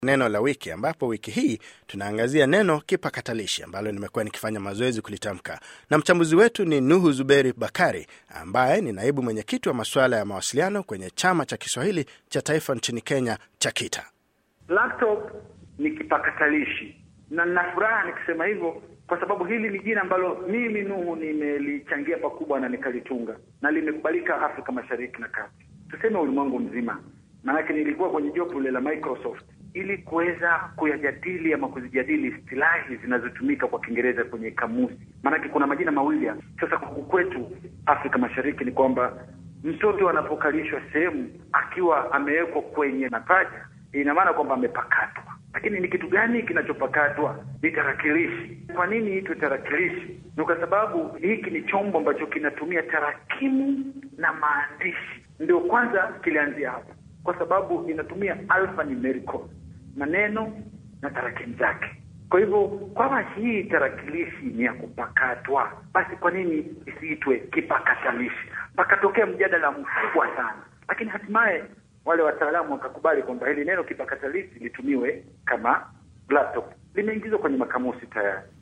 neno la wiki, ambapo wiki hii tunaangazia neno kipakatalishi ambalo nimekuwa nikifanya mazoezi kulitamka, na mchambuzi wetu ni Nuhu Zuberi Bakari ambaye ni naibu mwenyekiti wa masuala ya mawasiliano kwenye chama cha Kiswahili cha taifa nchini Kenya cha KITA. Laptop ni kipakatalishi, na nina furaha nikisema hivyo kwa sababu hili ni jina ambalo mimi Nuhu nimelichangia pakubwa na nikalitunga na limekubalika Afrika Mashariki na Kati, tuseme ulimwengu mzima. Maanake nilikuwa kwenye jopo lile la Microsoft ili kuweza kuyajadili ama kuzijadili istilahi zinazotumika kwa Kiingereza kwenye kamusi, maanake kuna majina mawili ya sasa. Huku kwetu Afrika Mashariki ni kwamba mtoto anapokalishwa sehemu akiwa amewekwa kwenye mapaja, ina maana kwamba amepakatwa. Lakini ni kitu gani kinachopakatwa? Ni tarakilishi. Kwa nini itwe tarakilishi? Ni kwa sababu hiki ni chombo ambacho kinatumia tarakimu na maandishi, ndio kwanza kilianzia hapo, kwa sababu inatumia alphanumerical maneno na tarakimu zake. Kwa hivyo kwama hii tarakilishi ni ya kupakatwa, basi kwa nini isiitwe kipakatalishi? Pakatokea mjadala mkubwa sana, lakini hatimaye wale wataalamu wakakubali kwamba hili neno kipakatalishi litumiwe kama laptop. Limeingizwa kwenye makamusi tayari.